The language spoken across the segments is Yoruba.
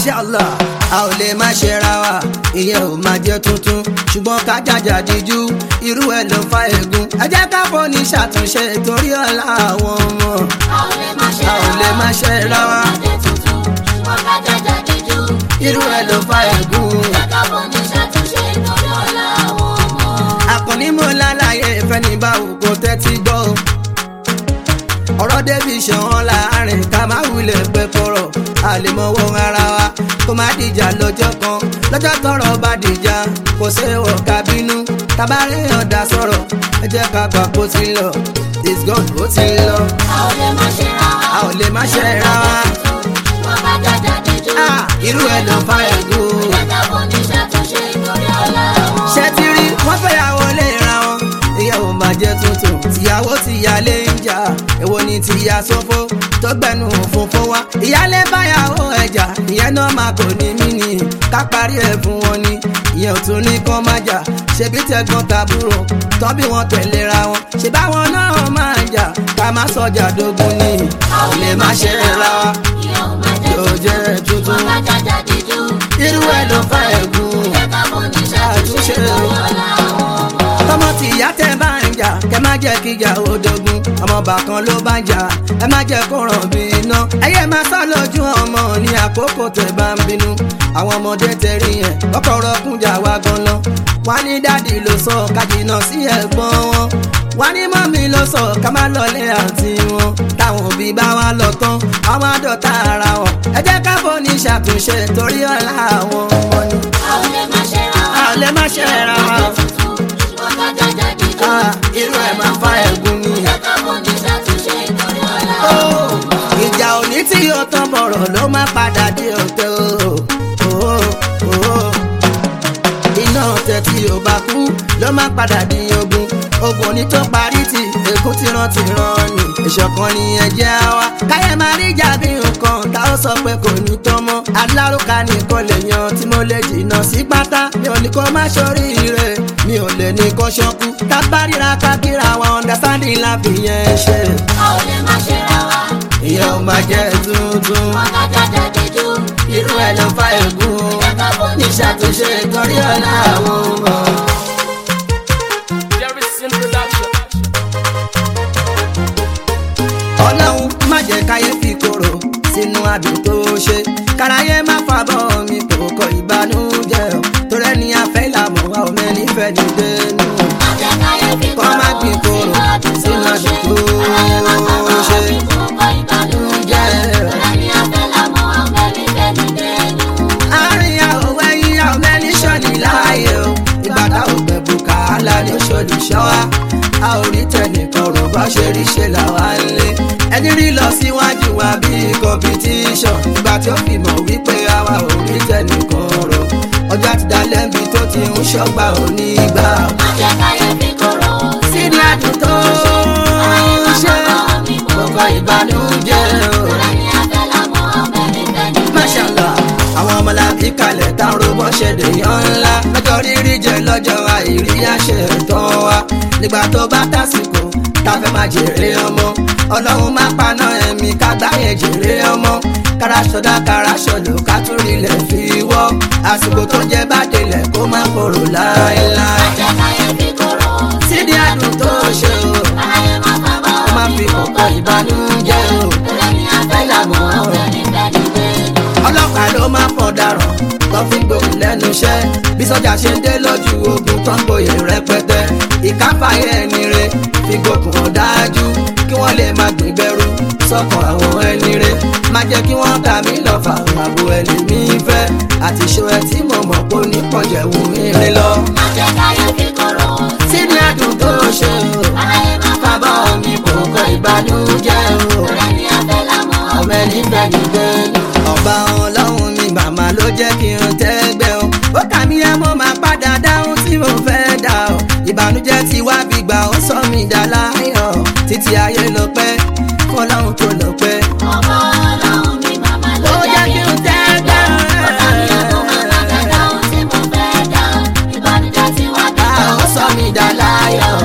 mashallah a ò lè má ṣe ra wa ìyẹn ò máa jẹ tuntun ṣùgbọ́n ká jàjà díjú irú ẹ̀ ló fa ègún ẹ jẹ́ ká fọ́ni ṣàtúnṣe torí ọ̀la àwọn ọmọ a ò lè má ṣe a ò lè má ṣe ra wa ọmọdé tuntun ṣùgbọ́n ká jàjà díjú. irú ẹ̀ ló fa ègún. Jẹ́ká bọ̀ ní ṣàtúnṣe ìtọ́jú ọ̀la àwọn ọmọ. àkànní mo lálàyé ìfẹ́ ní báwo kò tẹ́tí gbọ́ o. ọ̀rọ̀ débi ṣàn láàrin ká má wulẹ̀ pẹ́ kọ̀rọ̀ a lè mọ̀wọ́ ara wa kó má dìjà lọ́jọ́ kan lọ́jọ́ tọ́rọ̀ bá dìjà kò séwọ̀ ká bínú tabarẹ́ ọ̀dà sọ̀rọ̀ ẹ jẹ́ ká gbà kó ti lọ it's gone ó ti lọ A ò lè má ṣe ra wa. a ò lè má ṣe ra wa Ṣùgbọ́n ká jàjà díjú. Ah, irú ẹ̀ ló fa ẹ̀gún. Jẹ́ká bọ̀ ní ṣàtúnṣe ìtọ́jú ọ̀la àwọn ọmọ. ṣé ti rí wọ́n fẹ́yàwó lè ra wọn ìyàwó máa jẹ́ tuntun tìyàwó tìyálé ń jà èwo ni tìyà sófo tó gbẹnu òfófó wá ìyálé báyàwó ẹjà ìyẹn náà máa kò ní mí ni ká parí ẹ̀ fún wọn ni ìyẹn ò tún ní kán má jà ṣebí tẹ̀gbọ́n tàbúrò tán bí wọ́n tẹ̀léra wọn ṣe báwọn náà máa jà ká má sọjà dógún ni A ò lè má ṣe ra wa. Ìyá ò má jẹ́ yóò jẹ́ tuntun Ṣùgbọ́n ká jàjà díjú. irú ẹ̀ ló fa ẹ̀gún. Jẹ́ká bọ̀ ní ṣàtúnṣe ìtọ́jú ọ̀la àwọn ọmọ. tọmọ tìyá tẹ bá ń jà kẹ má jẹ kí ìjà ó dogun ọmọọba kan ló bá ń jà ẹ má jẹ kó ràn bí iná ẹyẹ máa sá lójú ọmọ ní àkókò tẹ bá ń bínú àwọn ọmọdé tẹrí yẹn kọkọrọ kúnjà wá ganan wá ní dádì ló sọ kájìnà sí ẹ̀gbọ́n wọn wá ní mọ́mí ló sọ ká má lọlé àǹtí wọn táwọn òbí bá wá lọ tán àwọn àdọ́ta ara wọn ẹ jẹ́ ká fọ́ ní ṣàtúnṣe torí ọ̀la àwọn ọmọ ni A ò lè má ṣe ra wa. a ò lè má ṣe ra wa. Ṣùgbọ́n ká jàjà díjú. Ah, irú ẹ̀ máa fa ẹ̀gún ni. Jẹ́ká bọ̀ ní ṣàtúnṣe ìtọ́jú ọ̀la Ó, àwọn ọmọ. ìjà òní tí yóò tán bọ̀rọ̀ ló máa padà dé ọ̀tẹ̀ o. Ó, ó, iná ọ̀tẹ̀ tí ò bá kú ló máa padà di ogun. Ogun ní tó parí tí èkó ti rán ti rán ni. Ìṣọ̀kan ni ẹ̀jẹ̀ wa. Káyẹ̀ máa rí ìjà bí nǹkan tá ó sọ pé kò ní tán mọ́. Alárùkà nìkan lè yan tí mo lè jìnnà sí pátá. Mi ò ní kó má ṣoríire, mi ò lè ní kó ṣọ́kú. Tábàríra kákìrà wa understanding la fi yẹn ṣe A ò lè má ṣe ra wa. ìyẹn ò máa jẹ́ tuntun Ṣùgbọ́n ká jàjà díjú. irú ẹ̀ ló fa ègún Jẹ́ká bọ̀ ní ìṣàtúnṣe torí ọ̀la àwọn ọmọ. Jerry's introduction. ọlọ́run má jẹ́ káyé fi kóró sínú àbí tó ṣe káráyé má fàbọ̀ mi kò kọ ìbànújẹ́ o torí ẹni afẹ́ ìlàmọ̀ wa ò mẹ́ni fẹ́ ní dénú. Kọ́ má gbin kóró sínú àbí tó ṣe. àárín àwọn ẹyin àwọn mẹ́ni ṣọ́ọ̀lì láàyè o ìgbà tá ò gbẹ bùkálà ní ṣọ́ọ̀lì ṣọ́wá a ò rí tẹnìkan rò bá ṣe rí ṣe làwa ń lé ẹni rí lọ síwájú wa bí competition ìgbà tí ó fi mọ̀ wípé àwa ò rí tẹnìkan rò ọjà ti dá lẹ́bi tó ti ń ṣọ́gbà òní gbà síní àdùn tó ń ṣe kókó ìbànújẹ́ o. Mashallah, àwọn ọmọlábí kalẹ̀ tá ń robó ṣẹ̀dẹ̀ yan ńlá. lọ́jọ́ rírí jẹ lọ́jọ́ àìrí àṣẹ tán wa. nígbà tó bá tásìkò tá a fẹ́ máa jèrè ọmọ. ọlọ́run má paná ẹ̀mí ká gbáyé jèrè ọmọ. kára sọdá kára sọlù ká tún rilẹ̀ fi wọ́. àsìkò tó jẹ bá délẹ̀ kó má korò láéláé. sídi àdùn tó ṣe o ó má fi kọ̀kọ́ ìbànújẹ́ o. fẹ́ làmọ́ ọlọ́pàá ló máa pọ̀ daràn tó fi gbòkun lẹ́nu iṣẹ́ bí sọ́jà ṣe ń dé lójú ogun tó ń gboyè rẹpẹtẹ ìkáfàyè ẹni re fi gbòkun ọ̀dájú kí wọ́n lè máa gbìgbẹ́rù sọ́kàn àwọn ẹni re má jẹ́ kí wọ́n kà mí lọ́fà àbò ẹni mi fẹ́ àti ṣo ẹ tí mo mọ̀ pé onípọ̀jẹ̀wò mi lọ. sínú àdùn tó ṣe o bàbá mi kò kọ ìbànújẹ́ o ọmọ ẹni fẹ́ mi dénú. ọba ọlọ́run mi màmá ló jẹ́ kí n tẹ́gbẹ́ o. ó kà mí ẹ mo máa padà dáhùn tí mo fẹ́ dà o. ìbànújẹ́ ti wá bí gbà ó sọ mí dà láyọ̀. títí ayé ló pẹ́ fọlọ́run tó lọ pẹ́. ó jẹ́ kí n tẹ́gbẹ́ ó sọ mí dà láyọ̀.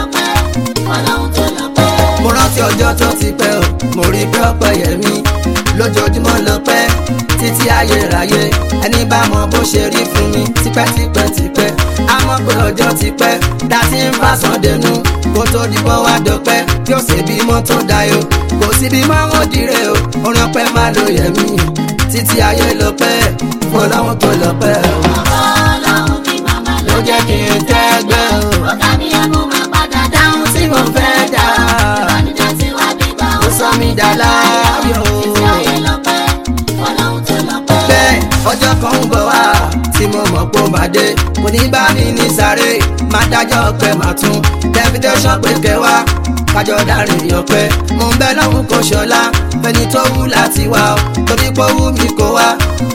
mo rántí ọjọ́ tó ti pẹ́ o mo rí pé ọpẹ́ yẹ mí lójoojúmọ́ ló pẹ́ títí ayérayé ẹni bá mọ bó ṣe rí fún mi tipẹ́tipẹ́tipẹ́ àmọ́ pé ọjọ́ ti pẹ́ dá sí ń bá sàn dẹnu kó tó di bọ́ wá dọ̀pẹ́ tí ó sì bímọ tó dayọ̀ kò sí bímọ ó dire o orin ọpẹ́ má lo yẹ̀mí títí ayé ló pẹ́ fún ọlọ́run tó lọ pẹ́ o Ọlọ́run mi màmá ló jẹ́ kí n tẹ́gbẹ́ o Ó ká mi ẹ mú máa padà dáhùn tí mo fẹ́ dá Ìbànújẹ́ tí wá bí bá ó sọ mí dá láyọ̀ Títí ayé lọ́pẹ́, Ọlọ́run tó lọ́pẹ́. bẹ́ẹ̀ ọjọ́ kan ń bọ̀ wá tí mo mọ̀ pé ó máa dé kò ní bá mi ní sáré máa dájọ́ pé màá tún tẹ́fítẹ́sán pé kẹwàá kájọ dárin ọpẹ́ mo ń bẹ lọ́hùn kò ṣọlá fẹni tó wù láti wá ọ torí pé ó wù mí kó wá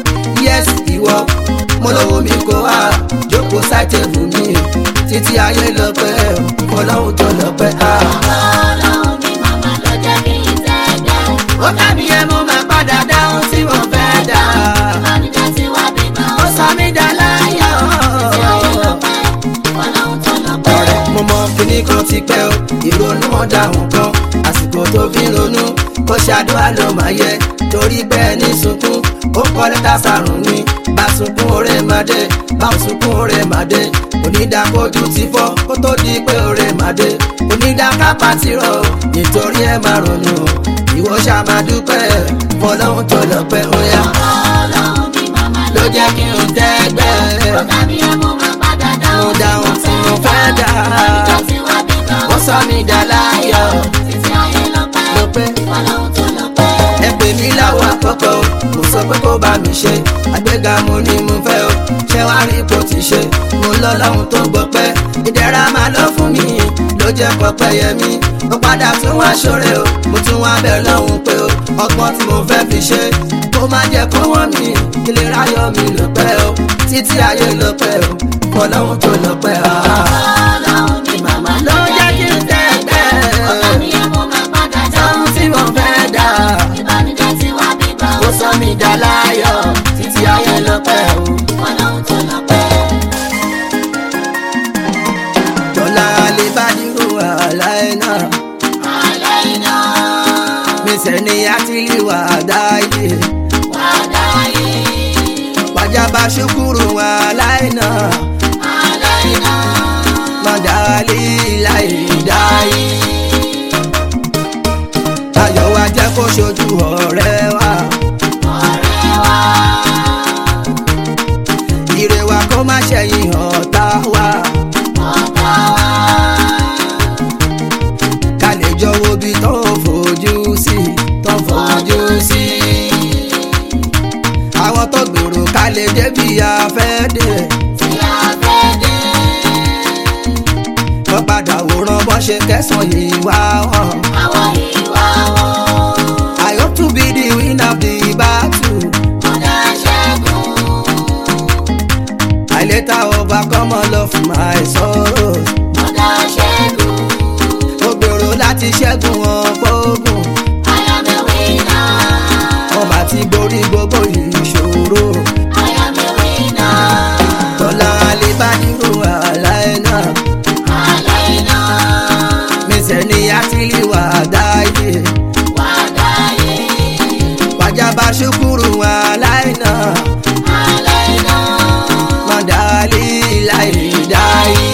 yes ìwọ mo ló wù mí kó wá jókòó sáìtẹ̀bù mi títí ayé lọ́pẹ́ ọlọ́run tó lọ́pẹ́ ah. Ọlọ́run mi màmá ló jẹ́ kí n tẹ́gbẹ́. ó kábí ẹ mo máa padà dáhùn tí mo fẹ́ dá Ìbànújẹ́ tí wá bí bá ó sọ mí dá láyọ̀. Títí ayé lọ́pẹ́, Ọlọ́run tó lọ́pẹ́. ọ̀rẹ́ mo mọ kíní kan ti pẹ́ o ìrònú ọ̀dà nǹkan àsìkò tó fi ń ronú ó ṣàdúrà ló máa yẹ torí bẹ́ẹ̀ ní sunkún ó kọ́ lẹ́tà sàrùn ni bá sunkún oore máa dé bá ò sunkún oore máa dé onídàkójú ti fọ́ kó tó di pé oore máa dé onídàkápá ti rọ̀ nítorí ẹ máa ronú ìwọ ṣáà máa dúpẹ́ fọlọ́hún tó lọ pẹ́ ó yá Ọlọ́run mi màmá ló jẹ́ kí n tẹ́gbẹ́ Ó ká mi ẹ mú máa padà mo dáhùn tí mo fẹ́ dá Ìbànújẹ́ tí wá bí bá ó sọ mí dá láyọ̀ Títí ayé lọ́pẹ́, ló pẹ́. Ọlọ́run tó lọ́pẹ́. ẹ pè mí láwọ àkọ́kọ́ mo sọ pé kó bá mi ṣe àgbéga mo ní mo fẹ́ o ṣé wàá rí ipò tí ṣe mo lọ lọ́hùn tó gbọ́ pẹ́ ìdẹ̀ra máa lọ fún mi ló jẹ́ pọpẹ́ yẹ mí mo padà tún wá ṣoore o mo tún wá bẹ̀ lọ́hùn pé o ọgbọ́n tí mo fẹ́ fi ṣe kó má jẹ́ kó wọ́n mi kí lè ráyọ̀ mi ló pẹ́ o títí ayé ló pẹ́ o kọ́ lọ́hùn tó lọ pẹ́ o. Ọlọ́run mi màmá ló jẹ́ kí n tẹ́gbẹ́ Ọ̀gá mi ẹ mú máa padà ohun tí mo fẹ́ dà Ìbànújẹ́ tí wá bí bá ó sọ mí dá láyọ̀ títí ayé lọ pẹ́ o. Ọlọ́run tó lọ́pẹ́. Tọ́lá lè bá dúró àlá iná. Alẹ́ iná Mísẹ̀ ni a ti lè wà dáyé. wá dáyé. Pàjábá ṣukúrù àlá iná. Alẹ́ iná Mọ̀dálí láì dáyé. Ayọ̀ wa jẹ́ kó ṣojú ọ̀rẹ́ wa. ọ̀rẹ́ wa. Ire wa kó má ṣẹ̀yìn ọ̀tá wa. Ọ̀tá wa. Ká lè jọ wo bí tó fojú sí. Tó fojú sí. Àwọn tó gbèrò ká lè débi afẹ́ dé. Tí a fẹ́ dé. wọ́n padà wòran bọ́n ṣe kẹsàn-án yìí wá wọn. Àwọn ìwà wọn. I hope to be the winner of the battle. Ọ̀dà ṣẹ́gun. I later overcome all of my sorrows. Ọ̀dà ṣẹ́gun. Mo gbèrò láti ṣẹ́gun ọ̀pọ̀ ogun. I am a winner. Wọ́n bá ti borí gbogbo ìṣòro. I am a winner. Tọ́lá alẹ́ bá nírò àlá ẹ̀ náà. Alẹ́ iná Mísẹ̀ ni a ti lè wà dáyé. wá dáyé. Pàjábá ṣukúrù àlá ẹ̀ náà. Alẹ́ iná Mọ̀dálí láì dáyé.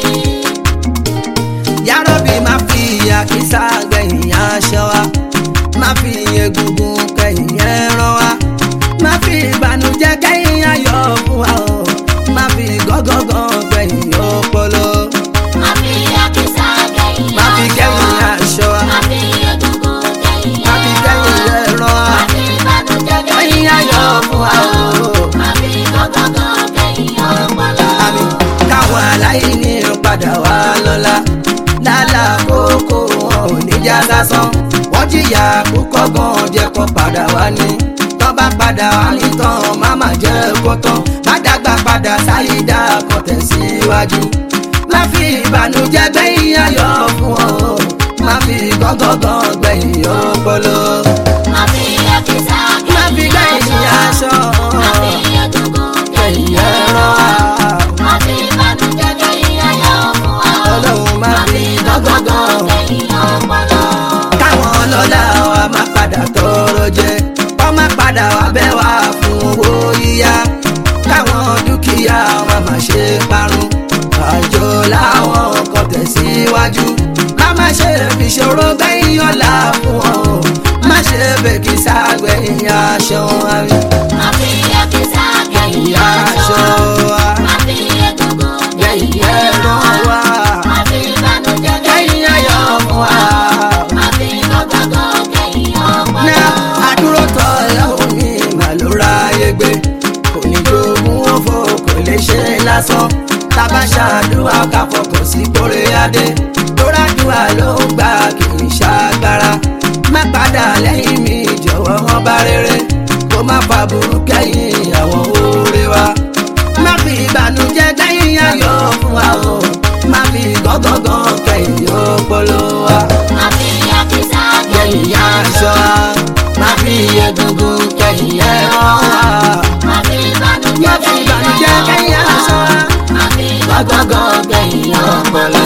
Yárọ̀bì máa fi àkísà gbẹ̀yìn aṣọ wa. Máa fi egungun kẹ̀yìn ẹran wa. Máa fi ìbànújẹ́ kẹ́yìn ayọ̀ fún wa o. Máa fi gọ́gọ́gọ́ gbẹ̀yìn ọpọlọ. má fi àkísà kẹ́yìn Máa fi kẹ́yìn aṣọ wa. má fi egungun kẹ́yìn Máa fi kẹ́yìn ẹran wa. má fi ìbànújẹ́ Kẹ́yìn ayọ̀ fún wa o. má fi gọ́gọ́gọ́ kẹ́yìn ọpọlọ. àmì káwọn aláìní padà wá lọ́la lálá kókó wọn ò ní já sásán wọ́n jìyà púpọ̀ gan jẹ́ kó padà wá ní tán bá padà wá ní tán máma jẹ́ kó tán má dàgbà padà sáyidá kan tẹ̀síwájú má fi ìbànújẹ́ gbẹ̀yìn ayọ̀ fún ọ má fi gángan gbẹ̀yìn ọpọlọ má fi àkísà má fi kẹ́yìn gbẹ̀yìn aṣọ má fi egungun gbẹ̀yìn kẹ́yìn ẹran má fi ìbànújẹ́ kẹ́yìn ayọ̀ fún wa. ọlọ́run má fi gángan kẹ́yìn ọpọlọ. káwọn ọlọ́lá wa máa padà tọrọ jẹ láwọn kan tẹ̀síwájú má má ṣe fi ṣòro gbẹ̀yìn ọ̀la fún ọ má ṣe bèkì ságbẹ̀yìn aṣọ àmì Má fi ẹ̀kísà kẹ́yìn aṣọ. Má fi egungun gbẹ̀yìn kẹ́yìn ẹ̀rọ ẹran. wa Má fi ìbànújẹ́ gbẹ̀yìn kẹ́yìn ayọ̀ fún wa. Má fi gbọ̀ngbọ̀ngàn kẹ́yìn ọpọlọ. ná àdúró tọ ìyàwó mi mà ló ráyè gbé kò ní jogún òfò kò lè ṣe lásán tábà ṣàdúrà ká fọkàn sí kórè adé tóradùà ló ń gbà kì í ṣàgbára má padà lẹ́yìn mi jọ̀wọ́ wọn bá rere kó má fa burú kẹ́yìn àwọn oore wa má fi ìbànújẹ́ gbẹ̀yìn ayọ̀ fún wa o má fi gángan kẹ́yìn ọpọlọ wa Má fi ẹ̀kísà kẹ́yìn kẹ́yìn aṣọ aṣọ. má fi egungun kẹ́yìn ẹran Má fi ìbànújẹ́ má fi ìbànújẹ́ kẹ́yìn aṣọ Má fi gángan kẹ́yìn ọpọlọ.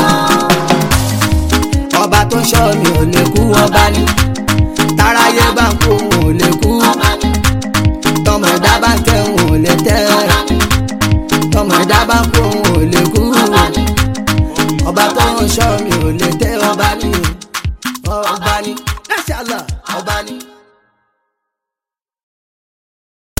ọba tó ṣọ́ mi ò lè kú ọba ni táráyé bá ń kú òun ò lè kú ọba ní tọmọ ẹ̀dá bá ń tẹ òun ò lè tẹ ọba ní tọmọ ẹ̀dá bá ń kú òun ò lè kú ọba ní. ọba tó ń ṣọ́ mi ò lè tẹ ọba ni ọba ni Masha Allah ọba ni.